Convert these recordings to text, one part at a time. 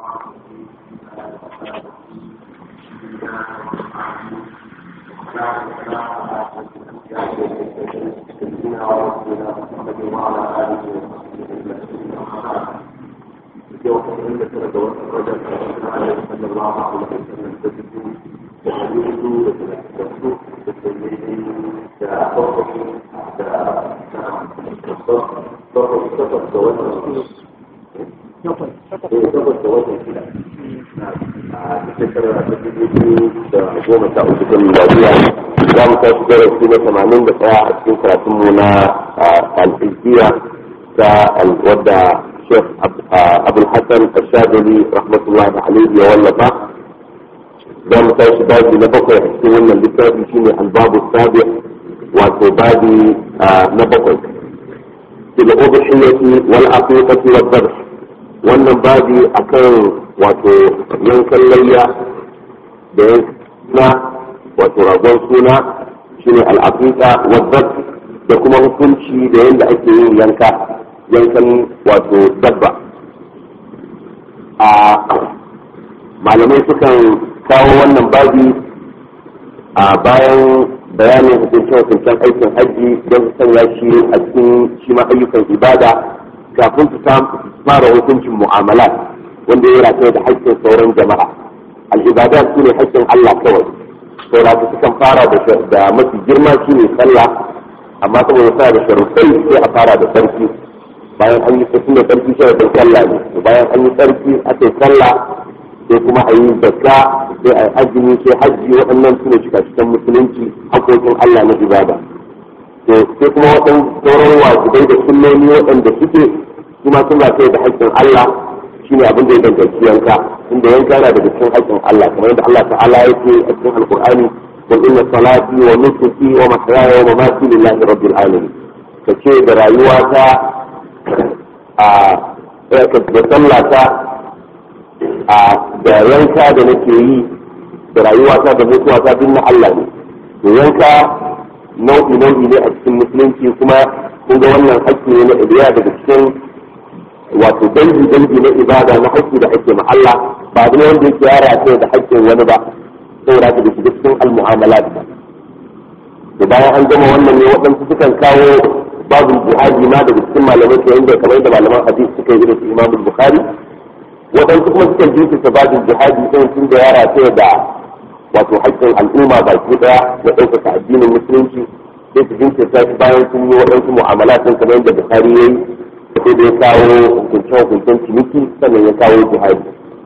goma sha uku ta miladiya za mu tashi darasi na tamanin da ɗaya a cikin karatunmu na al'ilkiya ta wadda shek abul hassan ashadali rahmatullahi alaihi ya wallafa za mu tashi babi na bakwai a cikin wannan littafi shine albabu sabi wato babi na bakwai fil udhiyati wal aqiqati wad dhabh wannan babi akan wato yankan layya da na wato ragon suna shine al'aqiqa wadda da kuma hukunci da yadda ake yin yanka yankan wato dabba a malamai sukan kawo wannan babi a bayan bayanin hukuncin hukuncen aikin hajji don su sanya shi a cikin shi ma ayyukan ibada kafin su fara hukuncin mu'amalat wanda ya rataya da haƙƙin sauran jama'a al'ibadat su ne haƙƙin Allah kawai saura su sukan fara da mafi girma shi ne sallah amma saboda suna da sharuɗai sai a fara da sarki bayan an yi sarki da sarki sharuɗin sallah ne bayan an yi sarki aka yi sallah sai kuma a yi zakka sai a yi azumi sai hajji waɗannan su ne cikin musulunci haƙoƙin Allah na ibada to sai kuma waɗan sauran wajibai da sunnoni waɗanda suke kuma suna kai da haƙƙin Allah shine abin da ya danganci yanka inda yanka yana daga cikin haƙƙin Allah kamar yadda Allah ta'ala yake a cikin alqur'ani qul inna salati wa nusuki wa mahyaya wa mamati lillahi rabbil alamin kace da rayuwata a da sallata a da yanka da nake yi da rayuwata da mutuwata duk na Allah ne to yanka nau'i nau'i ne a cikin musulunci kuma kun ga wannan haƙƙi ne na ibiya daga cikin wato dangi dangi na ibada na haƙƙi da ake ma Allah ba abu ne wanda yake yara ce da haƙƙin wani ba saboda haka da shiga cikin al-mu'amalat ba to bayan an gama wannan ne waɗansu sukan kawo babin jihadi ma daga cikin malamai ke inda kamar da malaman hadisi suka yi irin su Imam Bukhari waɗansu kuma sukan jinkirta babin jihadi ɗin tun da yara ce da wato haƙƙin al'umma baki ɗaya na ɗaukaka addinin musulunci sai su jinkirta shi bayan sun yi waɗansu mu'amalatin kamar yadda Bukhari ya yi sai da ya kawo hukuncen-hukuncen ciniki sannan ya kawo jihadi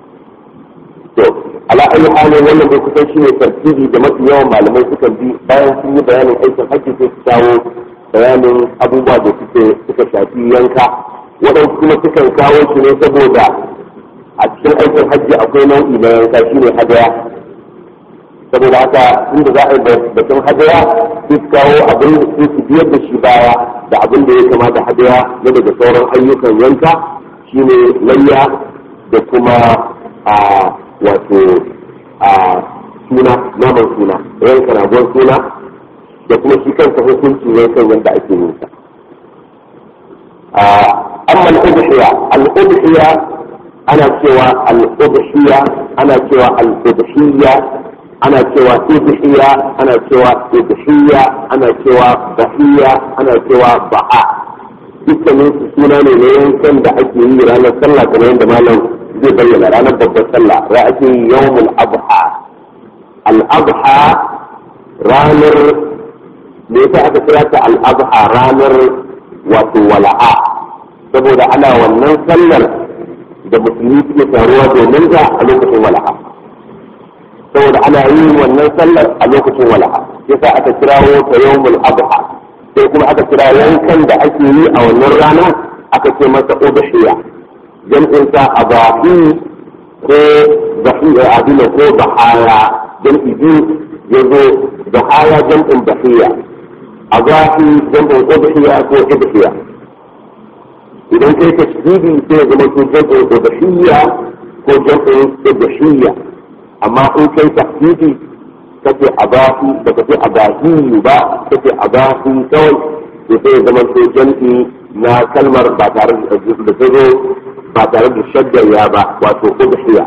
to ala ayi halin wannan bai kusan shi ne tartibi da mafi yawan malamai sukan bi bayan sun yi bayanin aikin hajji sai su kawo bayanin abubuwa da suke suka shafi yanka waɗansu kuma sukan kawo shi ne saboda a cikin aikin hajji akwai nau'i na yanka shi ne hadaya saboda haka inda za a yi batun hadaya sai su kawo abin da su biyar da shi baya da abin da ya kamata hadaya na daga sauran ayyukan yanka shine layya da kuma a wato a suna naman suna yanka ragon suna da kuma shi kansa hukuncin yankan yadda ake yin sa amma al-udhiya al-udhiya ana cewa al-udhiya ana cewa al-udhiya ana cewa udhiya ana cewa udhiya ana cewa bahiya ana cewa ba'a dukkanin su suna ne na yankan da ake yi ranar sallah kamar yadda malam zai bayyana ranar babbar sallah ra ake yi yawmul adha al adha ranar me yasa aka kira ta al adha ranar wato wala'a saboda ana wannan sallar da musulmi suke taruwa domin ta a lokacin wala'a saboda ana yin wannan sallar a lokacin wala'a yasa aka kirawo ta yawmul adha sai kuma aka kira yankan da ake yi a wannan rana aka ce masa udhiya jam'in sa abahi ko bahiya abin ko bahaya jam'i biyu yazo bahaya jam'in bahiya abahi jam'in udhiya ko udhiya idan kai tasbihi sai ya zama ko jam'in udhiya ko jam'in udhiya amma in kai tahqiqi kace abahi da kace abahi ba kace abahi kawai to sai zama to jam'i na kalmar ba tare da ta zo ba tare da shaddar ya ba wato udhiya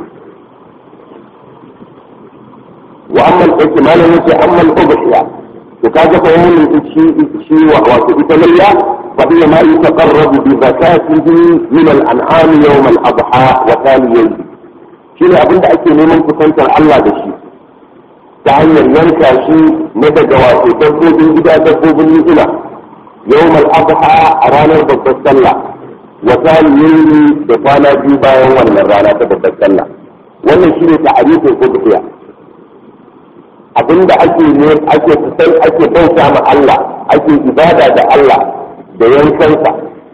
wa amma al-hukm malam yace amma al-udhiya to kaga bayanin shi shi wato ita layya fa hiya ma yataqarrabu bi zakatihi min al-an'am yawm al-adha wa thaliyyi shi ne abinda ake neman kusantar Allah da shi ta hanyar yanka shi na daga wato dabbobin gida dabbobin ni'ima yawm al-adha a ranar babbar sallah wa thaliyyi da kwana biyu bayan wannan rana ta babbar sallah wannan shine ta'arifin udhiya abinda ake ne ake kusan ake bauta ma Allah ake ibada da Allah da yankansa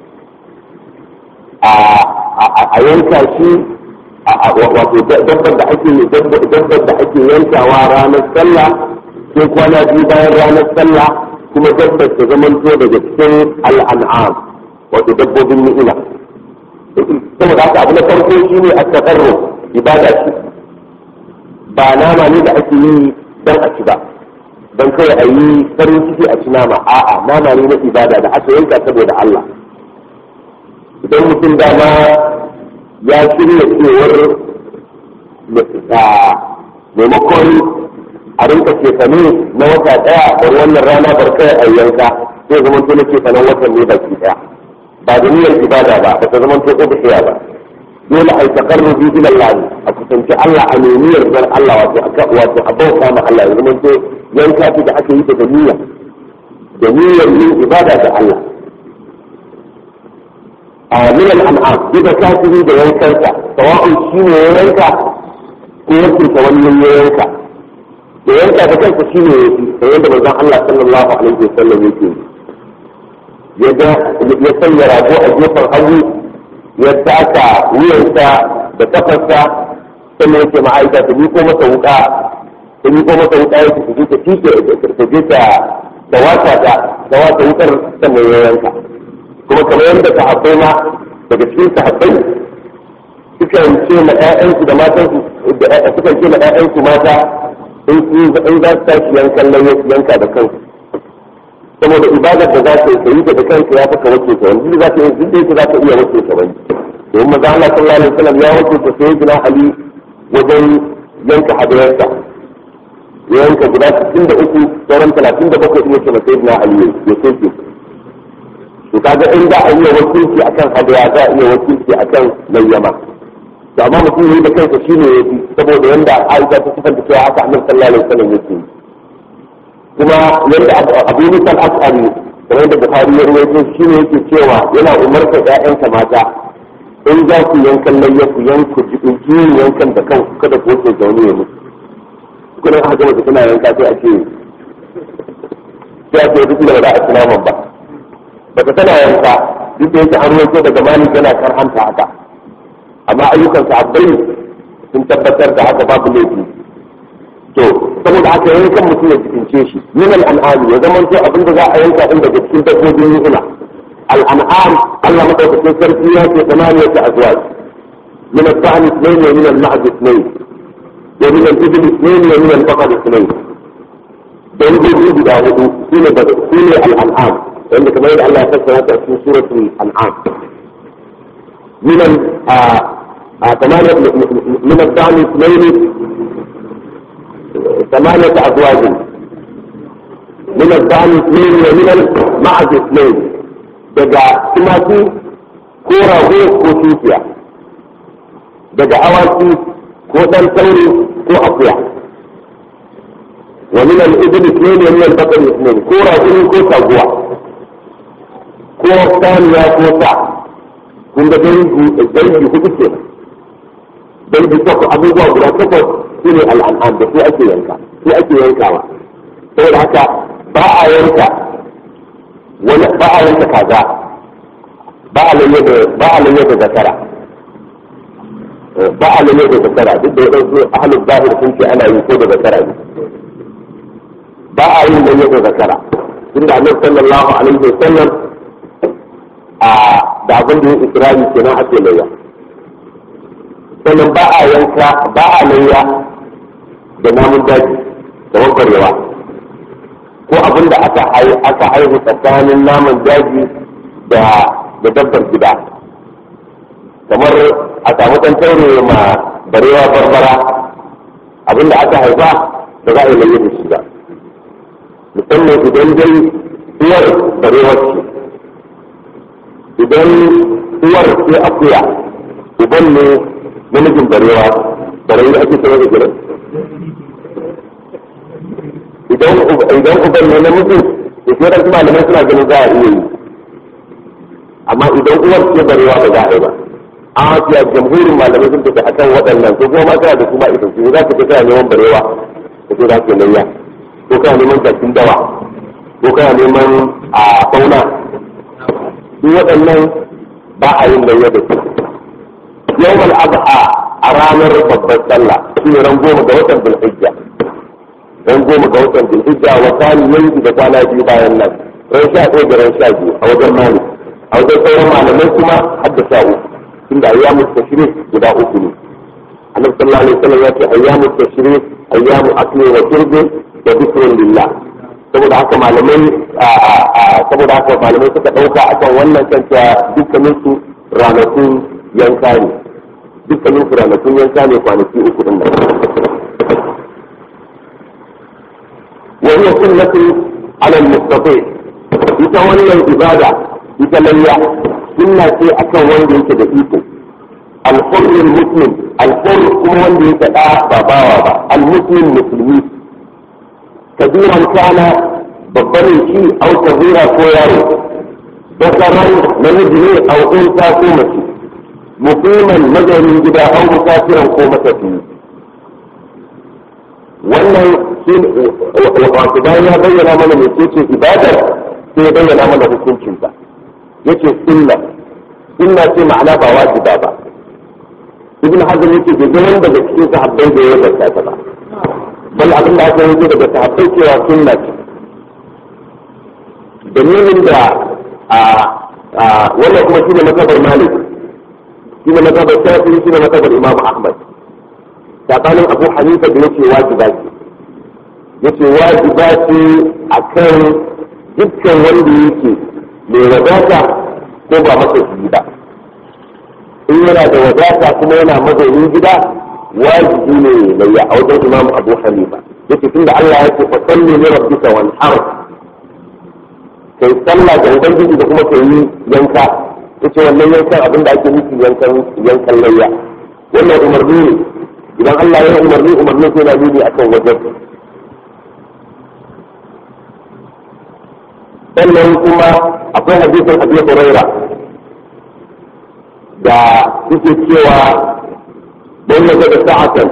a yanka shi wato dabbar da ake dabbar da ake yankawa ranar sallah ko kwana biyu bayan ranar sallah kuma dabbar ta zamanto daga cikin al'an'am wato dabbobin ni'ima saboda haka abu na farko shine at-taqarrub ibada shi ba nama ne da ake yi dan a ci ba dan kai a yi farin ciki a ci nama a'a nama ne na ibada da aka yanka saboda Allah idan mutum dama ya shirya cewar maimakon a rinka cefane na wata daya bar wannan rana bar kai a yanka sai zama to na cefanen watan ne baki daya ba da niyyar ibada ba ba ta zama to ubhiya ba dole a yi takarrubi ila Allah a kusanci Allah a nemiyar dan Allah wato a wato a bauta ma Allah ya zama to yanka ce da aka yi da niyya da niyyar yin ibada da Allah a min al-an'am duka kafiri da yankansa sawa'un shi ne ya yanka ko wakilta wani ya yanka da yanka da kansa shi ne da yadda manzon Allah sallallahu alaihi wasallam yake ya ga ya sanya rago a gefen hagu ya taka wuyansa da kafarsa sannan yake ma'aika ta ko masa wuka ta ko masa wuka ya tafi ta tike ta je ta da wata ta da wata wukar sannan ya yanka kuma kamar yadda sahabbai ma daga cikin sahabbai sukan ce ma ƴaƴansu da matansu sukan ce ma ƴaƴansu mata in in za su tashi yankan nan yanka da kansu saboda ibadar da za ka yi yi da kanka ya faka wace ka wani za ka yi duk da za ka iya wace ka wani domin maza Allah sallallahu alaihi wasallam ya wace ka sai gina Ali wajen yanka hadayarsa ya yanka guda 63 sauran 37 iya ce ma sai gina Ali ya soke to kaga in da a iya wakilci akan hadaya za a iya wakilci akan layyama to amma mutum ne da kansa shine yafi saboda yanda Aisha ta sifanta cewa haka Annabi sallallahu alaihi wasallam yake kuma yadda Abu Musa al-Ash'ari kamar da Bukhari ya rawaito shine yake cewa yana umarta ƴaƴansa mata in za ku yankan layya ku yanku jikin yankan da kanku kada ku wuce zaune ya mutu kuma aka gama tana yanka sai a ce sai a ce duk da ba za a ci naman ba daga tana yanka duk da yake an rawaito daga malik yana karhanta haka amma ayyukan sahabbai sun tabbatar da haka babu laifi to saboda haka yankan mutum ya cikince shi min al'an'am ya zama to abinda za a yanka din daga cikin dabbobin ni'ima al'an'am Allah madaukakin sarki ya ce tamaniyat azwaj min al-dha'n ithnayn wa min al-ma'd ithnayn wa min al-ibl ithnayn wa min al-baqar ithnayn dangogi guda hudu shine da shine al'an'am wanda kamar yadda Allah ya fassara ta cikin suratul an'am min ثمانية من الدعم اثنين ثمانية أزواج من الدعم اثنين ومن المعز اثنين daga tumaki ko rago ko tukiya daga awaki ko ɗan tauri ko akuya wa min al-ibli ithnain wa min al-baqar ithnain ko rago ko taguwa ko saniya ko sa kun ga dangi dangi hudu ke dangi takwas abubuwa guda takwas su ne al'an'am da su ake yanka su ake yankawa saboda haka ba a yanka wani ba a yanka kaza ba a lalle da ba a lalle da zakara ba a lalle da zakara duk da wadansu ahlul zahir sun ce ana yi ko da zakara ne ba a yin lalle da zakara tunda annabi sallallahu alaihi wasallam a da abin da ya ikirari kenan ake layya sannan ba a yanka ba a layya da namun daji da wakwarewa ko abin da aka aka haihu tsakanin naman daji da da dabbar gida kamar a samu ɗan taure ma barewa barbara abinda aka haifa da za a yi lalle da shi ba musamman idan dai uwar barewar ce idan uwar ce akuya uban ne namijin barewa barewa ake sanar da gidan idan idan uban ne namijin da ke da malamai suna ganin za a iya yi amma idan uwar ce barewa ba za a yi ba an hafiya jamhurin malamai sun tafi akan waɗannan ko kuma ma kana da kuma ita ce za ka je kana neman barewa ka ce za ka yi layya ko kana neman jakin dawa ko kana neman a fauna duk waɗannan ba a yin layya da su yau adha a ranar babbar sallah shi ne ran goma ga watan zulhijja ran goma ga watan zulhijja wa kani yanki da kwana biyu bayan nan ran sha ɗaya da ran sha biyu a wajen mali a wajen sauran malamai kuma har da sha uku tunda ayyamu tashrik guda uku ne annabi sallallahu alaihi wasallam ya ce ayyamu tashrik ayyamu akli wa shurbi da dhikrun lillah saboda haka malamai saboda haka malamai suka dauka akan wannan kanta dukkanin su ranakun yanka ne dukkanin su ranakun yanka ne kwanaki uku din nan wa hiya sunnatu ala al-mustati ita wannan ibada ita layya sunna ce akan wanda yake da iko al-hurr muslim al-hurr kuma wanda yake da ba bawa ba al-muslim musulmi kabiran kana babban shi au kabira ko yaro bakaran namiji ne au unta ko mace muqiman mazaunin gida au musafiran ko matafiyi wannan shi wato bayan ya bayyana mana mai ce ibadar sai ya bayyana mana hukuncinta yace sunna sunna ce ma'ana ba wajiba ba ibn hazm yake bai ga wanda daga cikin sahabbai da ya zarta ta ba bal abin da aka yi daga sahabbai cewa sunna ce dalilin da a wannan kuma shine makabar malik shine makabar shafi shine makabar imam ahmad tsakanin abu hanifa da yake wajiba ce yace wajiba ce akan dukkan wanda yake mai wadata ko ba masa shi ba in yana da wadata kuma yana mazaunin gida wajibi ne mai ya a wajen imam abu hanifa yake tunda Allah ya ce fa salli li rabbika wanhar kai sallah ga ubangiji da kuma kai yi yanka yace wannan yankan abin da ake nufi yankan yankan layya wannan umarni ne idan Allah ya umarni umarni sai na nuni akan wajen sannan kuma akwai hadisin Abi Huraira da suke cewa don ya ga sa'atan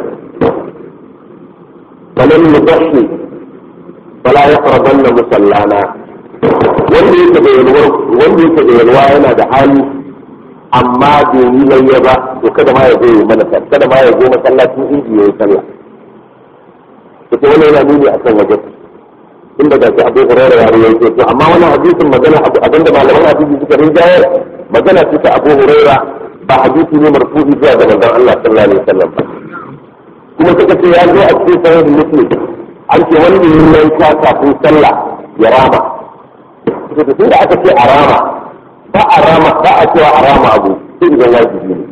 falan yudashi fala yaqrabanna musallana wanda yake da yalwa wanda yake da yalwa yana da hali amma bai yi layya ba to kada ma ya zo mana kada ma ya zo masallacin inji ya yi sallah to wannan yana nuni akan wajen inda ga abu hurairah ya rawaito to amma wannan hadisin magana abinda malaman hadisi suka rinjaye magana ce ta abu hurairah ba hadisi ne marfu'i zuwa ga manzon Allah sallallahu alaihi wasallam ba kuma suka ce ya zo a cikin sahih muslim an ce wanda yin yanka kafin sallah ya rama suka ce tunda aka ce a rama ba a rama ba a cewa a rama abu sai idan wajibi ne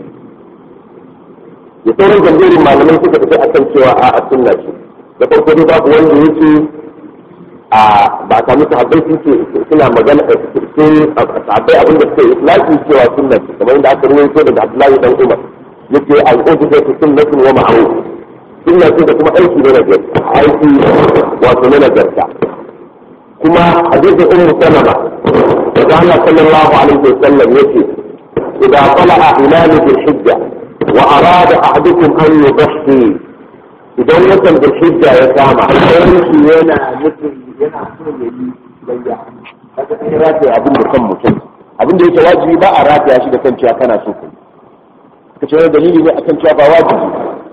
ya sauran jam'iyyar malamai suka ce akan cewa a sunna ce da farko dai babu wanda yake a ba a samu sahabbai sun ce suna magana a cikin sahabbai abin da suke islaki cewa sunna ce kamar yadda aka ruwaito daga Abdullahi dan Umar yace al-ubu da sunnatun wa ma'ruf sunna ce da kuma aiki ne na garta aiki wato ne na garta kuma hadisin ummu salama da Allah sallallahu alaihi wasallam yace idza tala'a hilal bil hijja wa arada ahadukum an yudhi idan watan bil hijja ya kama sai shi yana nufin yana so ya yi layya kaga sai rataya abin da kan mutum abin da yake wajibi ba a rataya shi da kan cewa kana so kai ka ce wani dalili ne akan cewa ba wajibi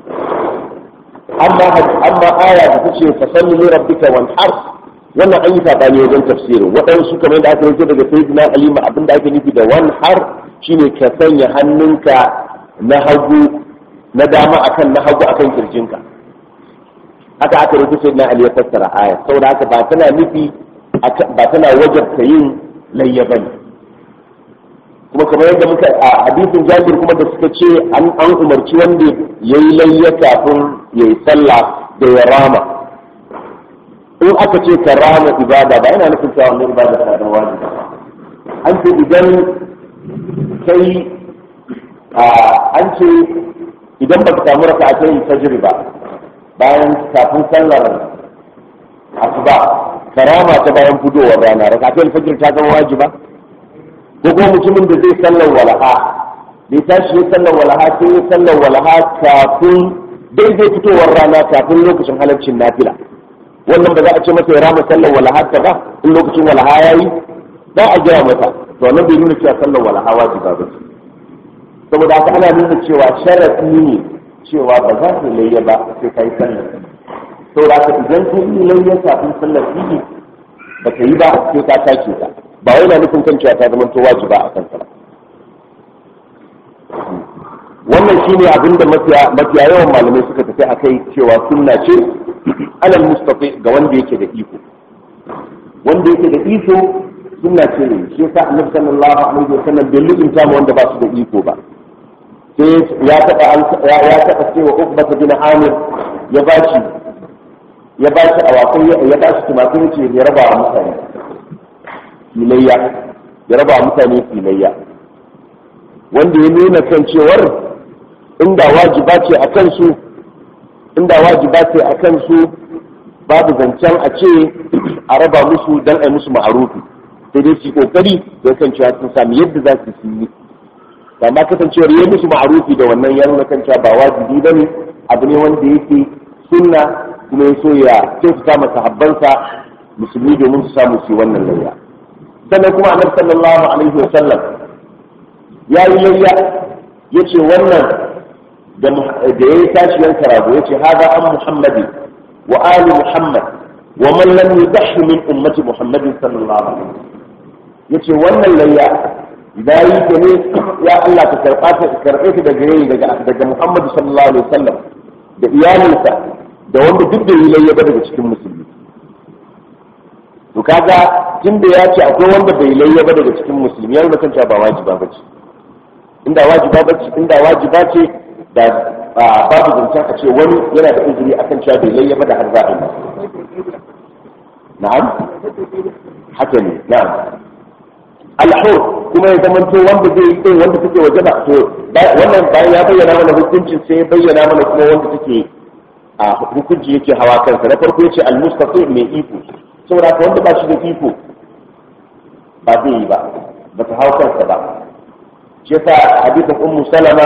amma amma aya da tace fa salli li rabbika wanhar wannan an yi sabani wajen tafsirin waɗansu kamar da aka yi daga sayyidina ali ma abin da ake nufi da wanhar shine ka sanya hannunka na hagu na dama akan na hagu akan kirjinka haka aka rubuta sai na Ali ya fassara aya saboda haka ba tana nufi ba tana wajabta yin layya bane kuma kamar yadda muka a hadisin jabir kuma da suka ce an an umarci wanda yayi layya kafin yayi sallah da ya rama in aka ce ka rama ibada ba yana nufin cewa wannan ibada ta da wajibi an ce idan kai an ce idan ba ka samu raka a kai fajr ba bayan kafin sallar asuba karama ta bayan fudowar rana raka a kai fajr ta zama wajiba ko kuma mutumin da zai sallar walaha bai tashi ya sallar walaha sai ya sallar walaha kafin daidai fitowar rana kafin lokacin halarcin nafila wannan ba za a ce masa ya rama sallar walaha ta ba in lokacin walaha ya yi za a gaya masa to wannan bai nuna cewa sallar walaha wajiba ba ce saboda haka ana nuna cewa sharaɗi ne cewa ba za ka layya ba sai ka yi sallar saboda haka idan ka yi layya kafin sallar fili ba ka yi ba sai ka tashi ta ba wai na nufin kan cewa ta zama to wajiba a kansa ba wannan shine abin da mafiya yawan malamai suka tafi a kai cewa sunna ce alal mustafi ga wanda yake da iko wanda yake da iko sunna ce ne shi yasa annabi sallallahu alaihi wasallam bai lutunta mu wanda ba su da iko ba sai ya taba ya taba cewa ukbata bin amir ya bashi ya bashi awakai ya bashi tumatir ce ya raba wa mutane filayya ya raba wa mutane filayya wanda ya nuna kan cewar inda wajiba ce a kansu inda wajiba ce a kansu babu zancen a ce a raba musu don a yi musu ma'arufi sai dai su kokari don kan cewa sun sami yadda za su yi amma kasancewar yi musu ma'arufi da wannan ya nuna kan cewa ba wajibi ba ne abu ne wanda yake sunna kuma ya so ya kyautata masa habbansa musulmi domin su samu su yi wannan layya sannan kuma annabi sallallahu alaihi wa sallam ya yi layya ya ce wannan da ya yi tashi yanka rago ya ce haza an muhammadi wa ali muhammad wa man lam yudahhi min ummati muhammadin sallallahu alaihi wa ya ce wannan layya da yi ta ne ya Allah ka karɓa ta karɓe ta daga yayi daga daga muhammad sallallahu alaihi wa sallam da iyalinsa da wanda duk da yi layya ba daga cikin musulmi to kaga tunda ya ce akwai wanda bai layya ba daga cikin musulmi ya nuna kan cewa ba wajiba ba ce inda wajiba ba ce inda wajiba ce da babu zancen a ce wani yana da uzuri akan cewa bai layya ba da har za a yi na'am haka ne na'am alhur kuma ya zama to wanda zai yi wanda take waje ba to wannan bayan ya bayyana mana hukuncin sai ya bayyana mana kuma wanda take a hukunci yake hawa kansa na farko yace al-mustafi mai iko saboda ka wanda ba shi da iko ba zai yi ba ba ta hau kansa ba shi yasa hadithin ummu salama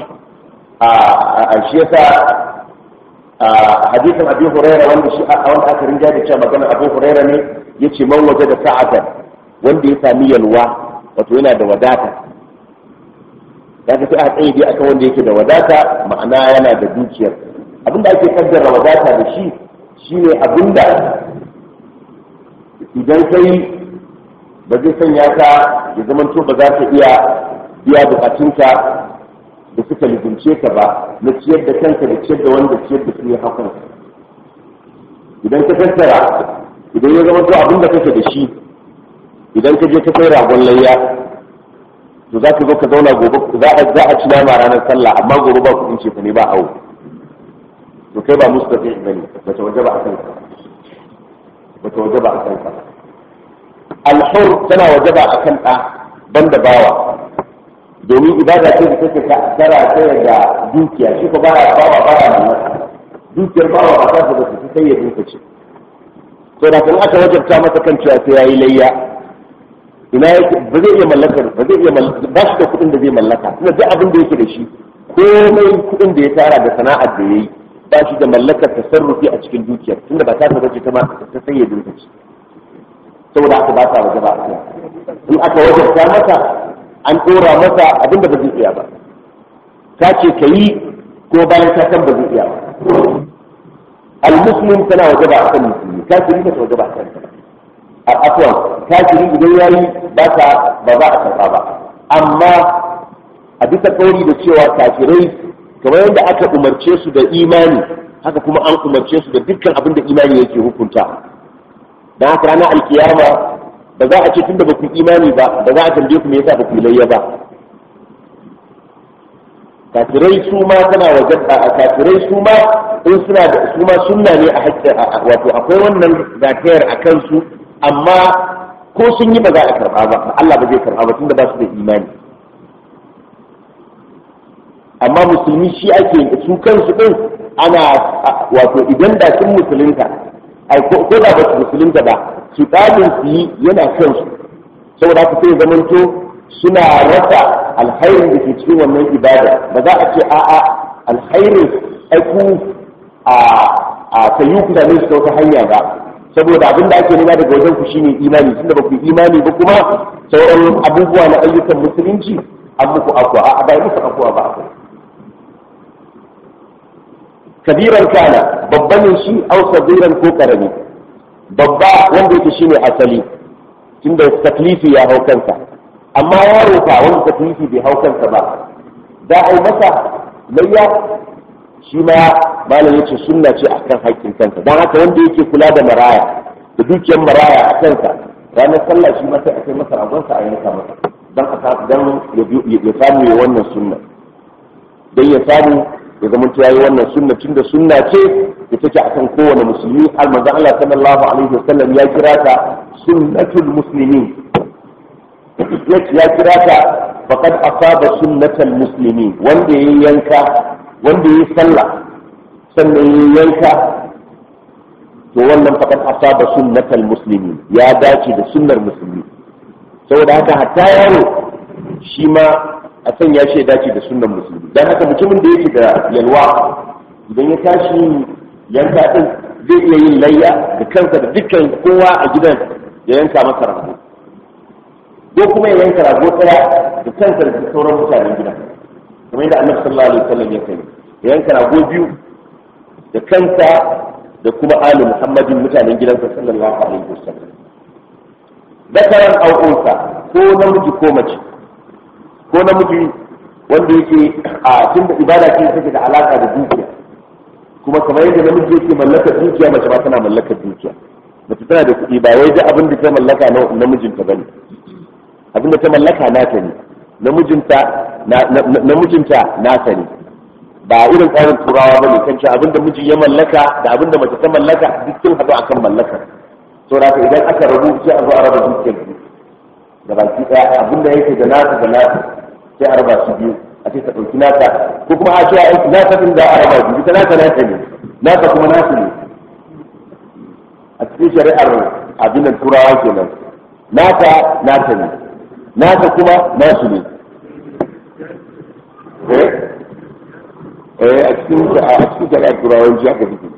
a shi yasa hadithin abi huraira wanda shi a wanda aka rinja da cewa magana abu huraira ne yace man waje da sa'atan wanda ya sami yalwa wato yana da wadata da ka sai a tsaye dai akan wanda yake da wadata ma'ana yana da dukiyar abinda ake kaddara wadata da shi shine abinda idan kai ba zai sanya ka ya zama to ba za ka iya biya bukatunka da suka lizince ka ba na ciyar da kanka da ciyar da wanda ciyar da su ya hakan idan ka tattara idan ya zama to abin da kake da shi idan ka je ka kai ragon layya to za ka zo ka zauna gobe za a ci nama ranar sallah amma gobe ba kuɗin ce ne ba awo to kai ba mustafi bane ba ta waje ba a kanka ba ta waje ba a kanka alhur tana waje ba a kan ɗa banda bawa domin ibada ce da take tara ta da dukiya shi ko baya bawa baya mallaka dukiyar bawa ba ta da su sai ya duka ce to da kan aka wajabta masa kan cewa sai yayi layya ina yake ba zai iya mallakar ba zai iya mallaka ba shi da kuɗin da zai mallaka kuma duk abin da yake da shi komai kuɗin da ya tara da sana'ar da yayi ba shi da mallakar tasarrufi a cikin dukiyar tunda ba ta ta bace ta ma ta sai ya duka ce saboda aka ba ta waje ba a in aka wajabta masa an ɗora masa abin da ba zai iya ba ta ce ka yi ko bayan ta san ba zai iya ba al-muslim tana waje ba a kan musulmi kafiri ba ta waje ba a kan a afwan kafiri idan yayi ba ta ba za a karɓa ba amma a bisa kauri da cewa kafirai kamar yadda aka umarce su da imani haka kuma an umarce su da dukkan abin da imani yake hukunta dan haka ranar alkiyama ba za a ce tunda ba ku imani ba ba za a tambaye ku me yasa ba ku layya ba kafirai su ma tana wajen a kafirai su ma in suna da su ma sunna ne a hakkin wato akwai wannan zakayar a kansu amma ko sun yi ba za a karba ba Allah ba zai karba ba tunda ba su da imani amma musulmi shi ake su kansu din ana wato idan da sun musulunta ai ko da ba su musulunta ba su ɗalin su yi yana kansu saboda haka sai zamanto suna rasa alkhairin da ke cikin wannan ibada ba za a ce a'a alkhairin aiku a a kayu ku da su ta wata hanya ba saboda abin da ake nema daga wajen ku shine imani tunda ba ku imani ba kuma sauran abubuwa na ayyukan musulunci an muku akwa a ba muku akwa ba akwai kabiran kana babban shi au sagiran ko karami babba wanda yake shine asali tunda taklifi ya hau kansa amma yaro fa wanda taklifi bai hau kansa ba da ai masa layya shi ma malam yace sunna ce akan haƙƙin kansa dan haka wanda yake kula da maraya da dukiyar maraya a kansa ranar sallah shi ma sai a kai masa ragonsa a yanka masa dan a dan ya samu ya wannan sunna dan ya samu ya zama ta yi wannan sunna tun da sunna ce da take akan kowane musulmi har manzo Allah sallallahu alaihi wasallam ya kira ta sunnatul muslimin ya kira ta faqad asaba sunnatal muslimin wanda yayi yanka wanda yayi sallah sannan yayi yanka to wannan faqad asaba sunnatal muslimin ya dace da sunnar musulmi saboda haka hatta yaro shi ma a sanya shi ya dace da sunan musulmi don haka mutumin da yake da yalwa idan ya tashi yanka din zai iya yin layya da kansa da dukkan kowa a gidan ya yanka masa rago ko kuma ya yanka rago tsaya da kansa da sauran mutanen gidan kamar yadda annabi sallallahu alaihi wasallam ya kai ya yanka rago biyu da kansa da kuma ali muhammadin mutanen gidansa sallallahu alaihi wasallam dakaran au'unsa ko namiji ko mace ko namiji wanda yake a tun da ibada ce take da alaka da dukiya kuma kamar yadda namiji yake mallakar dukiya mace ma tana mallakar dukiya mace tana da kuɗi ba wai da abin da ta mallaka na namijinta bane abin da ta mallaka nata ne namijinta namijinta nata ne ba irin tsarin turawa bane kan cewa abin da miji ya mallaka da abin da mace ta mallaka duk sun haɗu akan mallaka saboda idan aka rabu sai a zo a raba dukiyar da baki daya abinda yake da nasa da nasa sai a raba su biyu a ce ta ɗauki nasa ko kuma a ce a aiki nasa din da a raba biyu ita nasa nasa ne nasa kuma nasa ne a cikin shari'ar abin nan turawa kenan nasa nasa ne nasa kuma nasu ne eh eh a cikin a cikin shari'ar turawa ji aka fito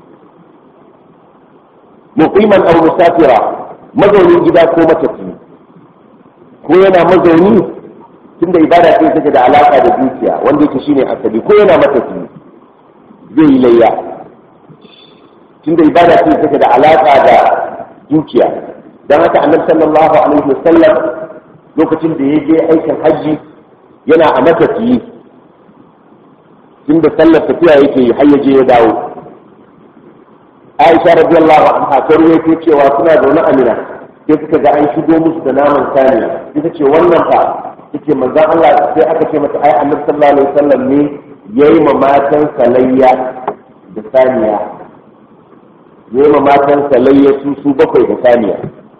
muqiman aw musafira mazaunin gida ko matafiyi ko yana mazauni tunda ibada ce take da alaka da dukiya wanda yake shine asali ko yana matafi zai yi layya tunda ibada ce take da alaka da dukiya dan haka annabi sallallahu alaihi wasallam lokacin da ya je aikin hajji yana a matafiyi tunda sallar tafiya yake har ya je ya dawo Aisha radiyallahu anha ta ruwaito cewa suna zaune a Mina sai suka ga an shigo musu da naman saniya ita ce wannan fa take manzon Allah sai aka ce mata ai annabi sallallahu alaihi wasallam ne yayi ma matan salayya da saniya yayi ma matan salayya su su bakwai da saniya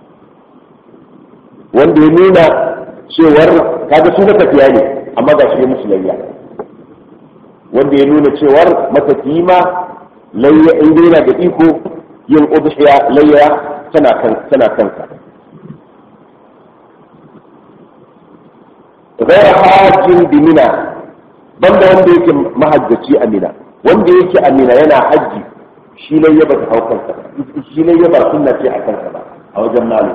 wanda ya nuna cewar kaga su matafiya ne amma ga shi musu layya wanda ya nuna cewar matafiyi ma layya in yana da iko yin udhiya layya tana kansa غير حاج بمنى banda wanda yake mahajjaci a mina wanda yake a mina yana hajji shi ne ya bata hau kansa shi ne ya ba sunna ce a kansa ba a wajen malu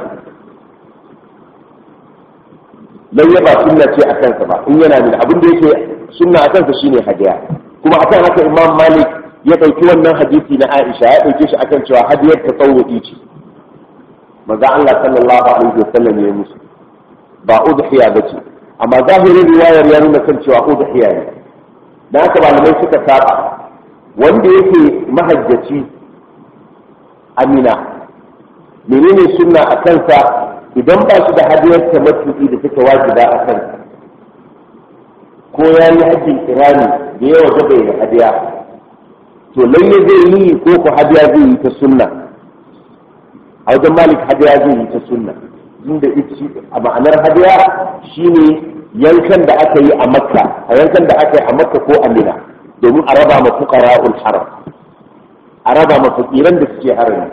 lai ya ba sunna ce a kansa ba in yana mina abin da yake sunna a kansa shine hadiya kuma akan haka imam malik ya ɗauki wannan hadisi na aisha ya ɗauke shi akan cewa hadiyar ta tsawuki ce maza Allah sallallahu alaihi wasallam ya musu ba udhiya bace amma zahirin riwayar ya nuna kan cewa udhiya ne dan haka malamai suka saba wanda yake mahajjaci amina menene sunna a kansa idan ba shi da hadiyar tamattu'i da take wajiba a kansa ko ya yi hajjin kirani da yawa gaba ya hadiya to lalle zai yi ko ku hadiya zai yi ta sunna a wajen malik hadiya zai yi ta sunna inda a ma'anar hadiya shine yankan da aka yi a makka a yankan da aka yi a makka ko a mina domin a raba ma fuqara'ul haram a raba ma fakiran da suke harami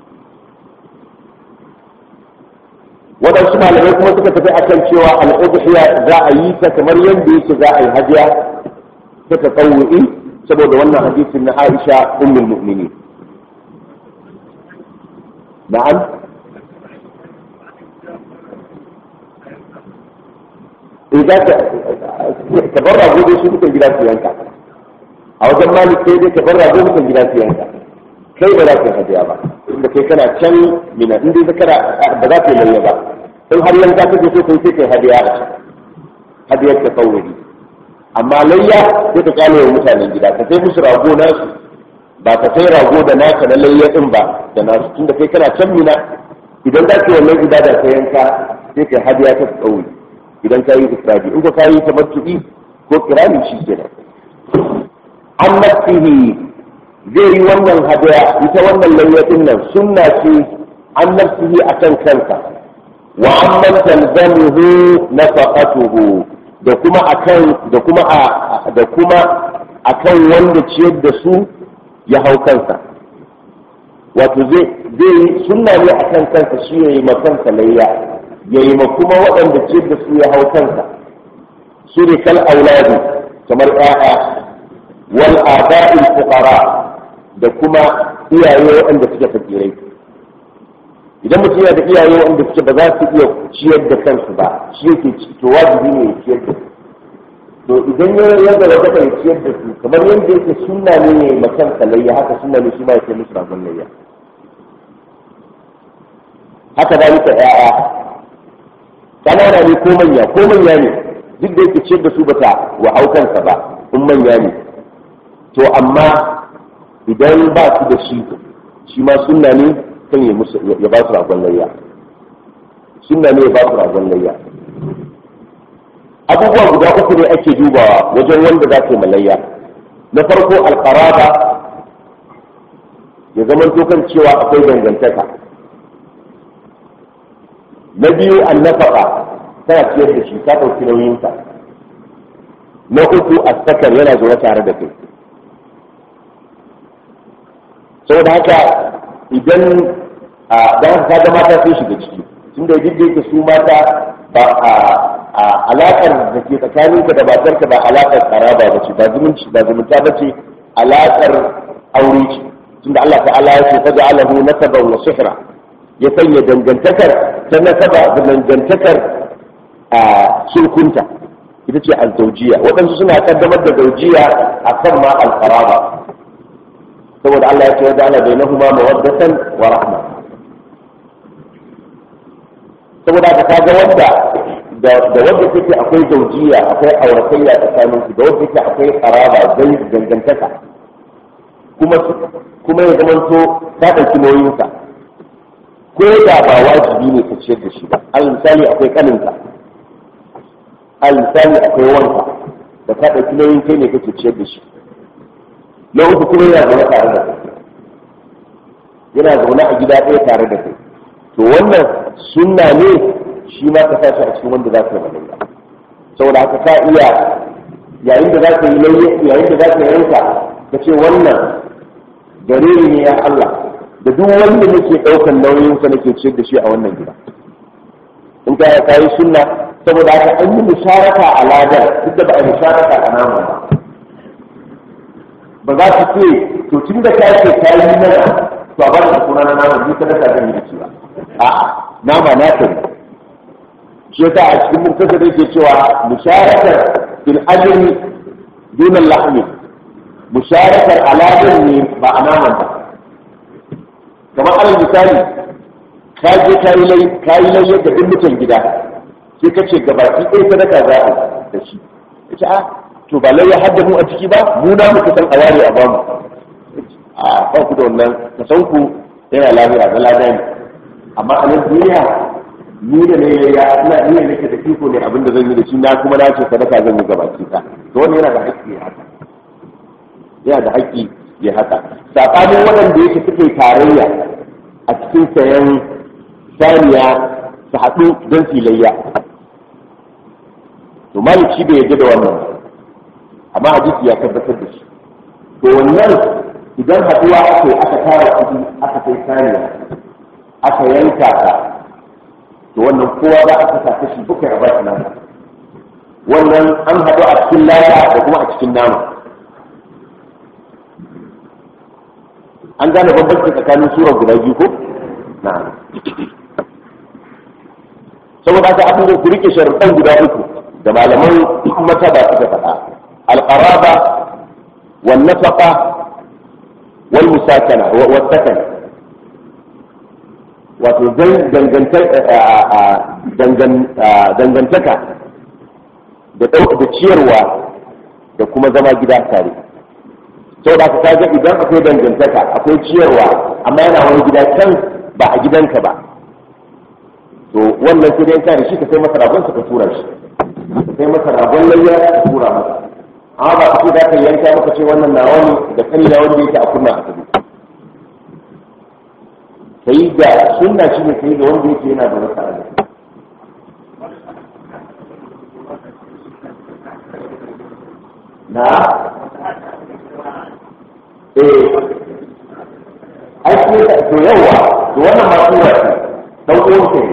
waɗansu malamai kuma suka tafi akan cewa al'udhiya za a yi ta kamar yadda yake za a yi hadiya ta tasawu'i saboda wannan hadisin na Aisha ummul mu'minin na'am idan ka bar rago dai su dukan gida su yanka a wajen malik sai dai ka bar rago dukan gida su yanka kai ba za ka hadiya ba inda kai kana can mina in dai kana ba za ka yi lalle ba in har yanka kake so kai sai kai hadiya a can hadiyar ta kawai amma layya sai ka kyale wa mutanen gida ka sai musu rago nasu ba ka sai rago da naka na layya din ba da nasu tunda kai kana can mina idan za ka yi wannan ibada ka yanka sai kai hadiya ta kawai idan ka yi ifradi in ka yi tamattu'i ko kirani shi kenan an nafsihi zai yi wannan hadaya ita wannan layyatin nan sunna ce an nafsihi akan kansa wa amman talzamuhu nafaqatuhu da kuma akan da kuma da kuma akan wanda ciyar da su ya hau kansa wato zai zai sunna ne akan kansa shi yayi makansa layya yayi ma kuma waɗanda ciyar da su ya hau kansa su ne kal auladi kamar ƴaƴa wal aba'il fuqara da kuma iyaye waɗanda suke fakirai idan mutum yana da iyaye waɗanda suke ba za su iya ciyar da kansu ba shi yake to wajibi ne ya ciyar da su to idan ya yadda wata ya ciyar da su kamar yadda yake sunna ne ya yi makan kalayya haka sunna ne shi ma ya kai musu ragon layya haka da nika ƴaƴa ƙanana ne ko manya ko manya ne duk da yake ciyar da su bata wa haukansa ba in manya ne to amma idan ba su da shi shi ma sunna ne kan ya musu ya ba su ragon layya sunna ne ya ba su ragon layya abubuwa guda uku ne ake dubawa wajen wanda za ka yi malayya na farko alqaraba ya zama kan cewa akwai dangantaka na biyu annafaka tana ciyar da shi ka ɗauki nauyinsa na uku asakar yana zuwa tare da kai saboda haka idan a dan haka ga mata sun shiga ciki tunda duk da yake su mata ba a alakar da ke tsakaninka da matarka ba alakar karaba ba ce ba zumunci ba zumunta ba ce alakar aure ce tunda Allah ta'ala ya ce faja alahu nasaban wa sihra ya sanya dangantakar ta nasaba da dangantakar a sulkunta ita ce al-zawjiya waɗansu suna kaddamar da zawjiya akan ma al-qaraba saboda Allah ya ce wa ja'ala bainahuma mawaddatan wa rahma saboda ka kaga wanda da da wanda take akwai zaujiya akwai auratayya tsakanin su da wanda take akwai qaraba zai dangantaka kuma kuma ya zama to ta dauki nauyin sa ko da ba wajibi ne ka ciyar da shi ba al misali akwai kaninka al misali akwai wanka da ka dauki nauyin kai ne kake ciyar da shi na uku kuma yana zaune tare da kai yana zaune a gida ɗaya tare da kai to wannan sunna ne shi ma ka sa shi a cikin wanda za ka yi malayya saboda haka ka iya yayin da za ka yi layya yayin da za ka yanka ka ce wannan gare ne ya Allah da duk wanda nake ɗaukan nauyin sa nake ciyar da shi a wannan gida in ka ka yi sunna saboda haka an yi musharaka a ladar duk da ba a yi musharaka a namu ba ba za su ce to tun da ka ce ka yi mana to a ba da suna na nama ni sadaka zan yi da shi ba a'a nama na ta shi yasa a cikin muktasar da yake cewa musharakar fil ajri dun al-lahm musharakar aladin ne ba a naman ba kamar alal misali ka je ka yi lai ka yi lai yadda duk mutan gida sai ka ce gabaki ɗaya sadaka za a da shi ita a to ba lai ya hadda mu a ciki ba mu na muka san a ware a bamu a ba ku da wannan ka san ku yana lafiya na lada ne amma a nan duniya ni da ne ya ina iya nake da iko ne abin da zan yi da shi na kuma na ce sadaka zan yi gabaki ta to wannan yana da haƙƙi ya haka yana da haƙƙi ya haka sakanin waɗanda yake suke tarayya a cikin sayan saniya su haɗu don filayya to malik shi bai yarda da wannan amma hadisi ya tabbatar da shi to wannan idan haɗuwa aka yi aka tara kuɗi aka kai saniya aka yanka ta to wannan kowa za a kasa kashi bakwai a bashi nama wannan an haɗu a cikin laya da kuma a cikin nama an gane bambanci tsakanin surar guda biyu ko na saboda haka abin ku rike sharuɗan guda uku da malaman mata ba suka faɗa alƙaraba wal nafaqa wal musakana wa sakana wato dangantaka da da ciyarwa da kuma zama gida tare sau da ka kaga idan akwai dangantaka akwai ciyarwa amma yana wani gida can ba a gidanka ba to wannan sai dai da shi ka sai masa ragon ka tura shi ka sai masa ragon layya ka tura masa amma ba ka ce za ka yanka maka ce wannan nawa ne da kani na wanda yake a kunna a tabi kai da sunna shi ne kai da wanda yake yana da wata ala na eh aiki to yawa to wannan ma tura ce dan uwan ka ne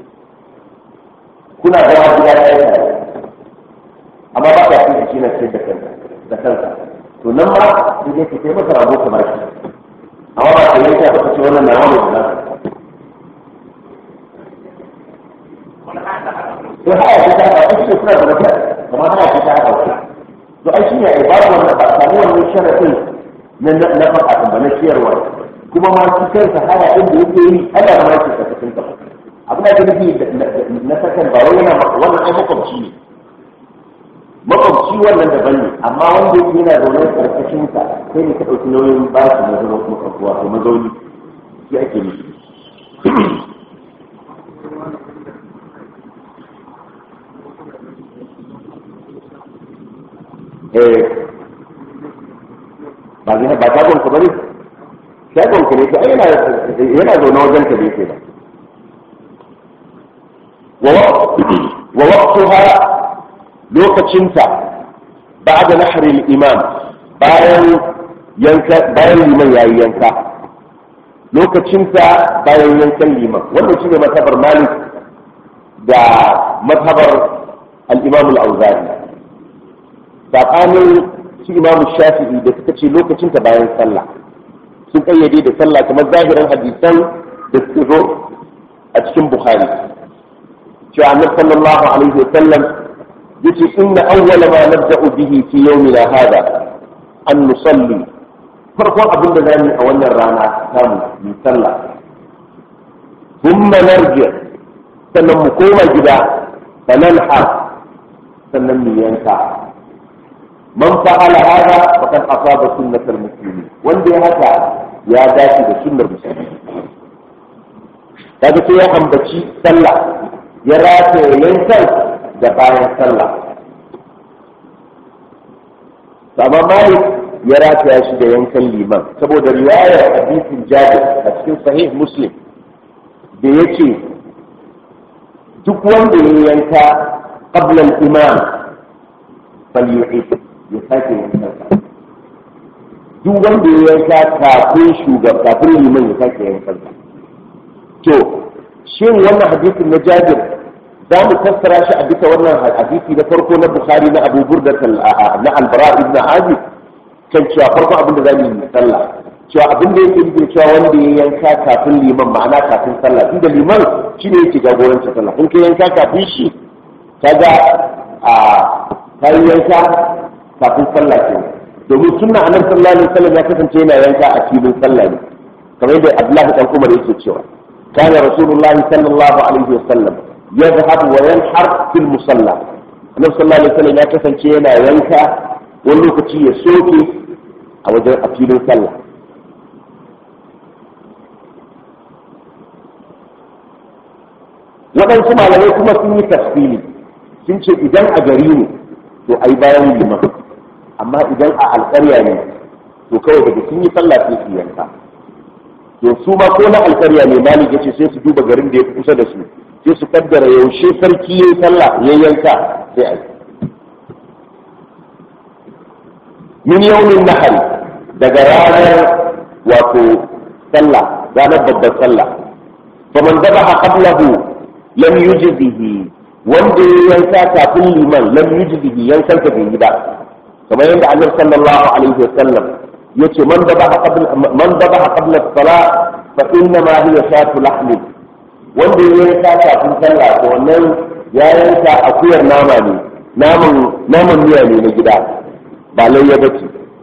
kuna zama gida ɗaya tare amma ba ka fi shi na ce da kanka da kanka to nan ma sai dai ka kai masa rago kamar shi amma ba ka yanka ba ka ce wannan na wani da to haya ta ta ba shi suna da mata kamar haya ta ta ba to ai shine ai babu wannan ba samu wannan sharadin na na faɗa ba na ciyarwa kuma ma shi kansa haya din da yake yi ana ma yake ka cikin ka abin da nufi na sakan ba wai yana wannan ai makwabci ne makwabci wannan daban ne amma wanda yake yana zaune karkashin ka sai ne ka ɗauki nauyin ba shi na zama makwabci wato mazauni shi ake nufi eh ba zai ba ta gonka bane shagon ka ne to ai yana yana zaune wajen ka bai ba wa waqtuha lokacinta ba'da nahri al-imam bayan yanka bayan liman yayi yanka lokacinta bayan yankan liman wannan shine matabar malik da matabar al-imam al-auza'i tsakanin su imamu shafi'i da suka ce lokacinta bayan sallah sun kayyade da sallah kamar zahirin hadisan da suka zo a cikin bukhari cewa annabi sallallahu alaihi wasallam yace inna awwala ma nabda'u bihi fi yawmina hada an nusalli farkon abin da zamu a wannan rana samu mu sallah thumma narji sannan mu koma gida fananha sannan mu yanka man fa'ala hada faqad asaba sunnatal muslimin wanda ya haka ya dace da sunnar musulmi kaga sai ya ambaci sallah ya rataye yankan da bayan sallah amma malik ya rataya shi da yankan liman saboda riwayar hadisin jabir a cikin sahih muslim da yace duk wanda ya yanka qabla al-imam falyu'id ya sake yankan duk wanda ya yanka kafin shugaba kafin liman ya sake yankan to shin wannan hadisin na jabir za mu fassara shi a bisa wannan hadisi na farko na bukhari na abu burda na albara ibn azib kan cewa farko abin da za mu yi sallah cewa abin da yake nufin cewa wanda ya yanka kafin liman ma'ana kafin sallah tun da liman shi ne yake jagorancin sallah in ka yanka kafin shi kaga a ka yi yanka kafin sallah ke domin sunna annabi sallallahu alaihi wasallam ya kasance yana yanka a filin sallah ne kamar yadda abdullahi dan umar yake cewa kana rasulullahi sallallahu alaihi wasallam يذهب وينحر في المصلى النبي صلى الله عليه وسلم ya kasance yana yanka wani lokaci ya soke a wajen a filin sallah waɗansu malamai kuma sun yi tafsiri sun ce idan a gari ne to ai bayan liman amma idan a alƙarya ne to kawai daga sun yi sallah sai su yanka to su ma ko na alƙarya ne malik ya ce sai su duba garin da ya fi kusa da su sai su kaddara yaushe sarki ya yi sallah ya yanka sai a yi min yaumin nahar daga ranar wato sallah ranar babbar sallah faman zabaha qablahu lam yujzihi wanda ya yanka kafin liman lam yujzihi yankan ka bai yi ba kamar yadda annabi sallallahu alaihi wasallam yace man dabaha qabla man dabaha qabla as-salah fa inna ma hiya shatu lahmi wanda ya yanka kafin sallah to wannan ya yanka akuyar nama ne naman naman miya ne na gida ba layya bace